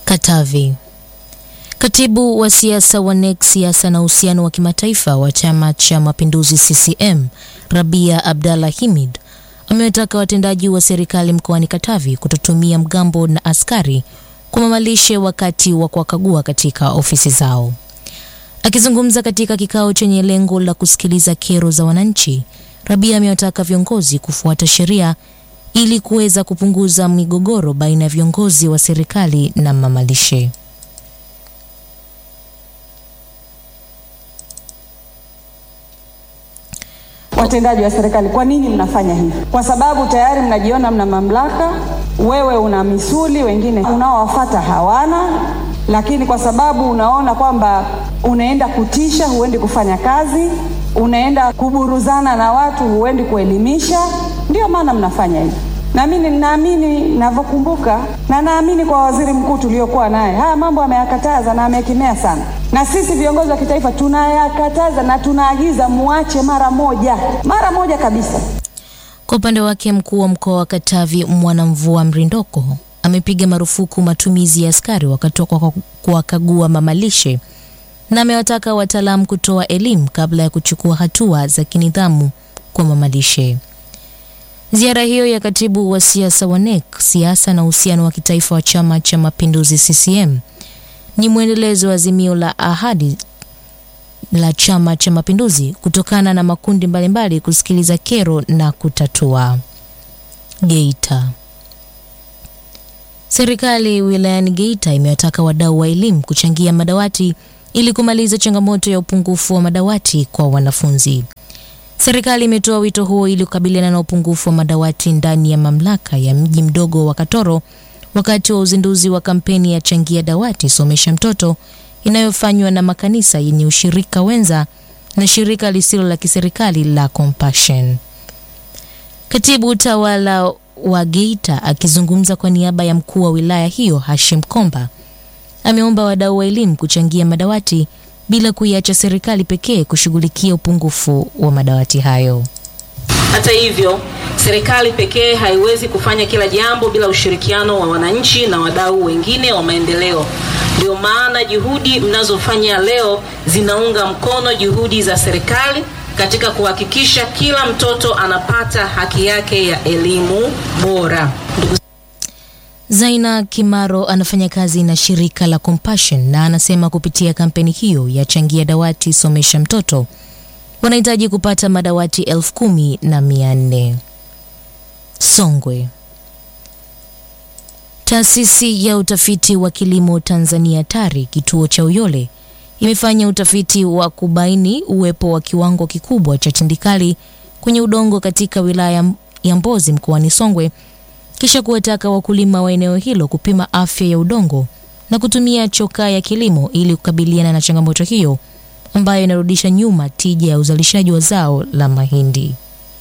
Katavi. Katibu wa siasa wa NEC siasa na uhusiano wa kimataifa wa Chama cha Mapinduzi CCM, Rabia Abdallah Hamid amewataka watendaji wa serikali mkoani Katavi kutotumia mgambo na askari kwa mamalishe wakati wa kuwakagua katika ofisi zao. Akizungumza katika kikao chenye lengo la kusikiliza kero za wananchi, Rabia amewataka viongozi kufuata sheria ili kuweza kupunguza migogoro baina ya viongozi wa serikali na mamalishe. Watendaji wa serikali, kwa nini mnafanya hivi? Kwa sababu tayari mnajiona mna mamlaka. Wewe una misuli, wengine unaowafata hawana, lakini kwa sababu unaona kwamba unaenda kutisha, huendi kufanya kazi, unaenda kuburuzana na watu, huendi kuelimisha, ndio maana mnafanya hivi. Na mimi naamini ninavyokumbuka, na naamini kwa waziri mkuu tuliokuwa naye, haya mambo ameyakataza na amekemea sana, na sisi viongozi wa kitaifa tunayakataza na tunaagiza muache mara moja, mara moja kabisa. Kwa upande wake mkuu wa mkoa wa Katavi Mwanamvua Mrindoko amepiga marufuku matumizi ya askari wakati wa kuwakagua mamalishe na amewataka wataalamu kutoa elimu kabla ya kuchukua hatua za kinidhamu kwa mamalishe. Ziara hiyo ya katibu wa siasa wa NEC siasa na uhusiano wa kitaifa wa Chama cha Mapinduzi CCM ni mwendelezo wa azimio la ahadi la Chama cha Mapinduzi kutokana na makundi mbalimbali kusikiliza kero na kutatua. Geita. Serikali wilayani Geita imewataka wadau wa elimu kuchangia madawati ili kumaliza changamoto ya upungufu wa madawati kwa wanafunzi. Serikali imetoa wito huo ili kukabiliana na upungufu wa madawati ndani ya mamlaka ya mji mdogo wa Katoro wakati wa uzinduzi wa kampeni ya Changia Dawati Somesha Mtoto inayofanywa na makanisa yenye ushirika wenza na shirika lisilo la kiserikali la Compassion. Katibu utawala wa Geita akizungumza kwa niaba ya mkuu wa wilaya hiyo Hashim Komba ameomba wadau wa elimu kuchangia madawati bila kuiacha serikali pekee kushughulikia upungufu wa madawati hayo. Hata hivyo, serikali pekee haiwezi kufanya kila jambo bila ushirikiano wa wananchi na wadau wengine wa maendeleo. Ndio maana juhudi mnazofanya leo zinaunga mkono juhudi za serikali katika kuhakikisha kila mtoto anapata haki yake ya elimu bora. Ndugu Zaina Kimaro anafanya kazi na shirika la Compassion na anasema kupitia kampeni hiyo ya Changia Dawati Somesha Mtoto wanahitaji kupata madawati elfu kumi na mia nne. Songwe. Taasisi ya utafiti wa kilimo Tanzania TARI kituo cha Uyole imefanya utafiti wa kubaini uwepo wa kiwango kikubwa cha tindikali kwenye udongo katika wilaya ya Mbozi mkoani Songwe kisha kuwataka wakulima wa eneo hilo kupima afya ya udongo na kutumia chokaa ya kilimo ili kukabiliana na changamoto hiyo ambayo inarudisha nyuma tija ya uzalishaji wa zao la mahindi.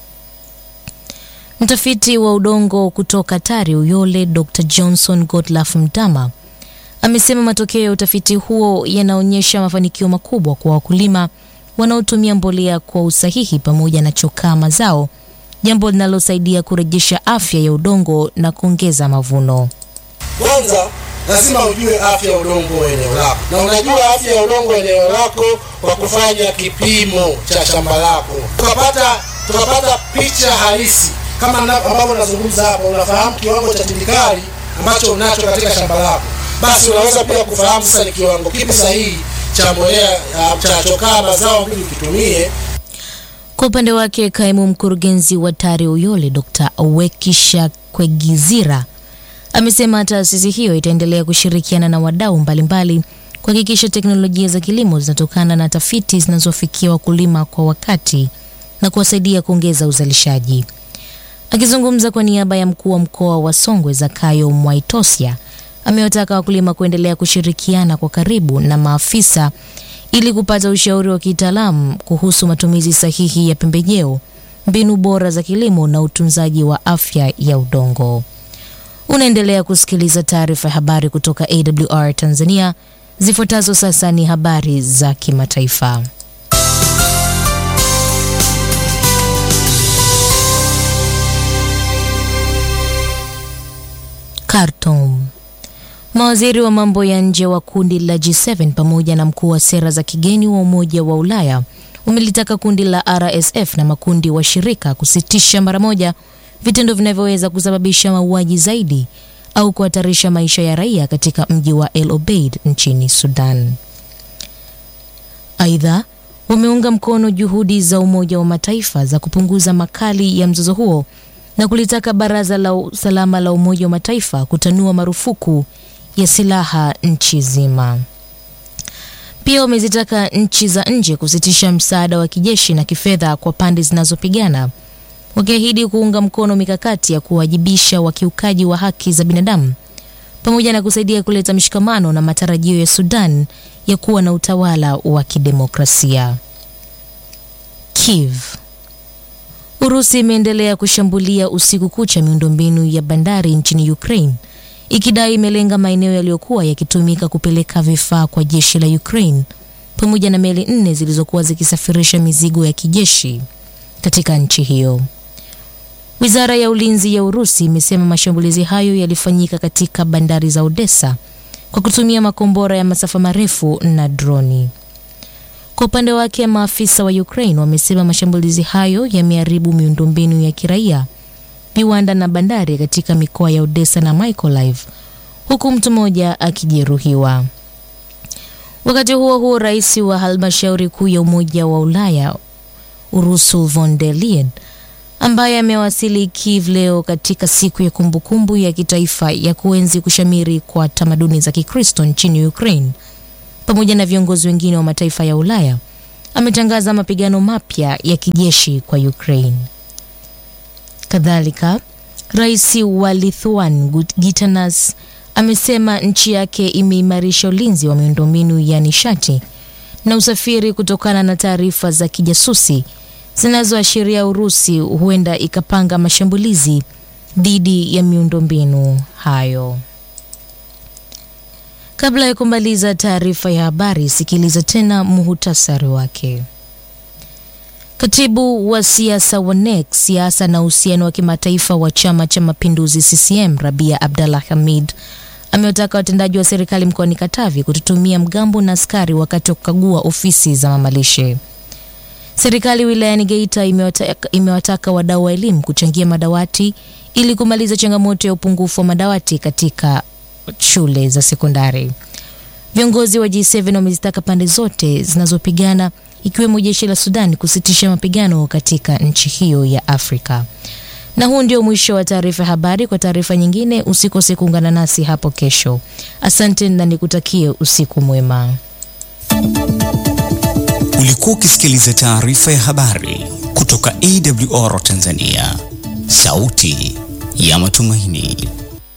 Mtafiti wa udongo kutoka TARI Uyole Dr. Johnson Godlaf Mtama amesema matokeo ya utafiti huo yanaonyesha mafanikio makubwa kwa wakulima wanaotumia mbolea kwa usahihi pamoja na chokaa mazao, jambo linalosaidia kurejesha afya ya udongo na kuongeza mavuno. Kwanza lazima ujue afya ya udongo wa eneo lako, na unajua afya ya udongo wa eneo lako kwa kufanya kipimo cha shamba lako, tukapata tukapata picha halisi kama ambavyo nazungumza hapa. Unafahamu kiwango cha tindikali ambacho unacho katika shamba lako, basi unaweza pia kufahamu sasa ni kiwango kipi sahihi cha mbolea cha chokaa mazao ili kitumie. Kwa upande wake kaimu mkurugenzi wa TARI Uyole Dr. Wekisha Kwegizira amesema taasisi hiyo itaendelea kushirikiana na wadau mbalimbali kuhakikisha teknolojia za kilimo zinatokana na tafiti zinazofikia wakulima kwa wakati na kuwasaidia kuongeza uzalishaji. Akizungumza kwa niaba ya mkuu wa mkoa wa Songwe Zakayo Mwaitosia amewataka wakulima kuendelea kushirikiana kwa karibu na maafisa ili kupata ushauri wa kitaalamu kuhusu matumizi sahihi ya pembejeo, mbinu bora za kilimo na utunzaji wa afya ya udongo. Unaendelea kusikiliza taarifa ya habari kutoka AWR Tanzania. Zifuatazo sasa ni habari za kimataifa. Khartoum. Mawaziri wa mambo ya nje wa kundi la G7 pamoja na mkuu wa sera za kigeni wa Umoja wa Ulaya umelitaka kundi la RSF na makundi washirika kusitisha mara moja vitendo vinavyoweza kusababisha mauaji zaidi au kuhatarisha maisha ya raia katika mji wa El Obeid nchini Sudan. Aidha, wameunga mkono juhudi za Umoja wa Mataifa za kupunguza makali ya mzozo huo na kulitaka Baraza la Usalama la Umoja wa Mataifa kutanua marufuku ya silaha nchi zima. Pia wamezitaka nchi za nje kusitisha msaada wa kijeshi na kifedha kwa pande zinazopigana, wakiahidi kuunga mkono mikakati ya kuwajibisha wakiukaji wa haki za binadamu pamoja na kusaidia kuleta mshikamano na matarajio ya Sudan ya kuwa na utawala wa kidemokrasia. Kiev. Urusi imeendelea kushambulia usiku kucha miundombinu ya bandari nchini Ukraine ikidai imelenga maeneo yaliyokuwa yakitumika kupeleka vifaa kwa jeshi la Ukraine pamoja na meli nne zilizokuwa zikisafirisha mizigo ya kijeshi katika nchi hiyo. Wizara ya ulinzi ya Urusi imesema mashambulizi hayo yalifanyika katika bandari za Odessa kwa kutumia makombora ya masafa marefu na droni. Kwa upande wake, maafisa wa Ukraine wamesema mashambulizi hayo yameharibu miundombinu ya kiraia, viwanda na bandari katika mikoa ya Odessa na Mykolaiv, huku mtu mmoja akijeruhiwa. Wakati huo huo, rais wa halmashauri kuu ya Umoja wa Ulaya Ursula von der Leyen ambaye amewasili Kiev leo katika siku ya kumbukumbu ya kitaifa ya kuenzi kushamiri kwa tamaduni za Kikristo nchini Ukraine pamoja na viongozi wengine wa mataifa ya Ulaya ametangaza mapigano mapya ya kijeshi kwa Ukraine. Kadhalika, rais wa Lithuania Gitanas amesema nchi yake imeimarisha ulinzi wa miundombinu ya nishati na usafiri kutokana na taarifa za kijasusi zinazoashiria Urusi huenda ikapanga mashambulizi dhidi ya miundombinu hayo. Kabla ya kumaliza taarifa ya habari, sikiliza tena muhutasari wake. Katibu wa siasa wa NEC, siasa na uhusiano wa kimataifa wa Chama cha Mapinduzi CCM, Rabia Abdallah Hamid amewataka watendaji wa serikali mkoani Katavi kutotumia mgambo na askari wakati wa kukagua ofisi za mamalishe. Serikali wilayani Geita imewataka, imewataka wadau wa elimu kuchangia madawati ili kumaliza changamoto ya upungufu wa madawati katika shule za sekondari. Viongozi wa G7 wamezitaka pande zote zinazopigana ikiwemo jeshi la Sudan kusitisha mapigano katika nchi hiyo ya Afrika. Na huu ndio mwisho wa taarifa ya habari. Kwa taarifa nyingine, usikose kuungana nasi hapo kesho. Asante na nikutakie usiku mwema. Ulikuwa ukisikiliza taarifa ya habari kutoka AWR Tanzania, sauti ya matumaini.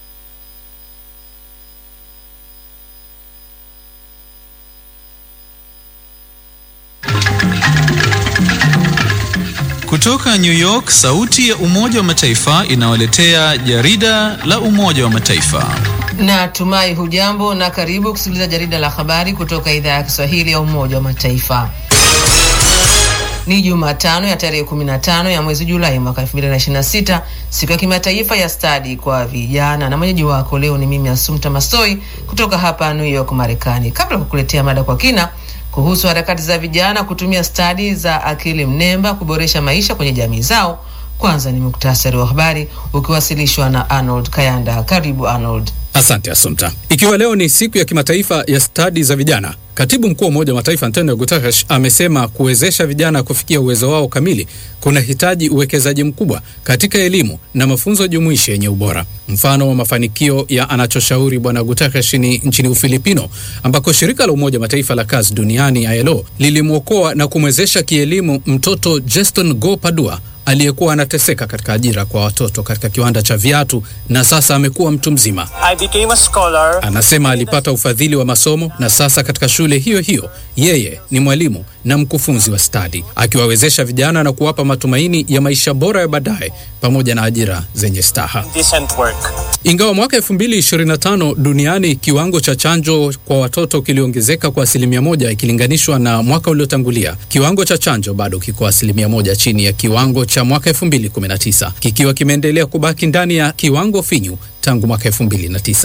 Kutoka New York, sauti ya Umoja wa Mataifa inawaletea jarida la Umoja wa Mataifa. Na tumai hujambo na karibu kusikiliza jarida la habari kutoka idhaa ya Kiswahili ya Umoja wa Mataifa. Ni Jumatano ya tarehe 15 ya mwezi Julai mwaka 2026, siku ya kimataifa ya stadi kwa vijana, na mwenyeji wako leo ni mimi Asumta Masoi kutoka hapa New York, Marekani. Kabla ya kukuletea mada kwa kina kuhusu harakati za vijana kutumia stadi za akili mnemba kuboresha maisha kwenye jamii zao, kwanza ni muktasari wa habari ukiwasilishwa na Arnold Kayanda. Karibu Arnold. Asante Asumta. Ikiwa leo ni siku ya kimataifa ya stadi za vijana, katibu mkuu wa Umoja wa Mataifa Antonio Guterres amesema kuwezesha vijana kufikia uwezo wao kamili kuna hitaji uwekezaji mkubwa katika elimu na mafunzo jumuishi yenye ubora. Mfano wa mafanikio ya anachoshauri Bwana Guterres ni nchini Ufilipino, ambako shirika la Umoja wa Mataifa la kazi duniani ILO lilimwokoa na kumwezesha kielimu mtoto Jeston Go Padua aliyekuwa anateseka katika ajira kwa watoto katika kiwanda cha viatu na sasa amekuwa mtu mzima. I became a scholar. Anasema alipata ufadhili wa masomo na sasa katika shule hiyo hiyo yeye ni mwalimu na mkufunzi wa stadi, akiwawezesha vijana na kuwapa matumaini ya maisha bora ya baadaye pamoja na ajira zenye staha. Decent work. Ingawa mwaka 2025 duniani kiwango cha chanjo kwa watoto kiliongezeka kwa asilimia moja ikilinganishwa na mwaka uliotangulia, kiwango cha chanjo bado kiko asilimia moja chini ya kiwango cha mwaka 2019 kikiwa kimeendelea kubaki ndani ya kiwango finyu tangu mwaka 2009.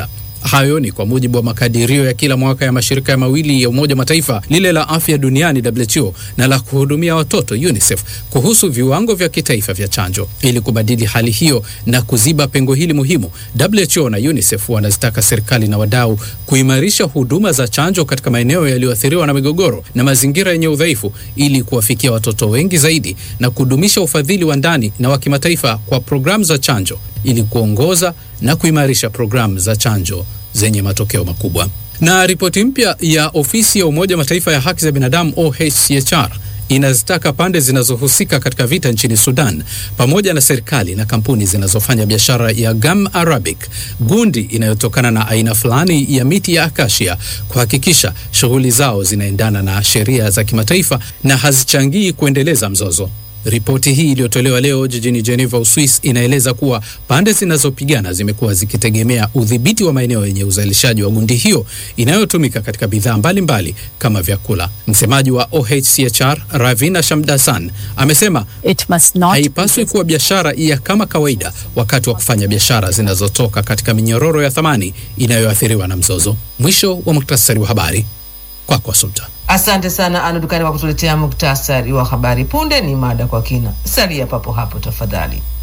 Hayo ni kwa mujibu wa makadirio ya kila mwaka ya mashirika ya mawili ya Umoja wa Mataifa, lile la afya duniani WHO na la kuhudumia watoto UNICEF, kuhusu viwango vya kitaifa vya chanjo. Ili kubadili hali hiyo na kuziba pengo hili muhimu, WHO na UNICEF wanazitaka serikali na wadau kuimarisha huduma za chanjo katika maeneo yaliyoathiriwa na migogoro na mazingira yenye udhaifu ili kuwafikia watoto wengi zaidi na kudumisha ufadhili wa ndani na wa kimataifa kwa programu za chanjo ili kuongoza na kuimarisha programu za chanjo zenye matokeo makubwa. Na ripoti mpya ya ofisi ya Umoja wa Mataifa ya haki za binadamu OHCHR inazitaka pande zinazohusika katika vita nchini Sudan pamoja na serikali na kampuni zinazofanya biashara ya gum arabic, gundi inayotokana na aina fulani ya miti ya akasia, kuhakikisha shughuli zao zinaendana na sheria za kimataifa na hazichangii kuendeleza mzozo. Ripoti hii iliyotolewa leo jijini Geneva, Uswis, inaeleza kuwa pande zinazopigana zimekuwa zikitegemea udhibiti wa maeneo yenye uzalishaji wa gundi hiyo inayotumika katika bidhaa mbalimbali kama vyakula. Msemaji wa OHCHR Ravina Shamdasan amesema haipaswi kuwa biashara ya kama kawaida wakati wa kufanya biashara zinazotoka katika minyororo ya thamani inayoathiriwa na mzozo. Mwisho wa muktasari wa habari kwako, Sultan. Asante sana Anu Dukani kwa kutuletea muktasari wa habari. Punde ni mada kwa kina. Salia papo hapo tafadhali.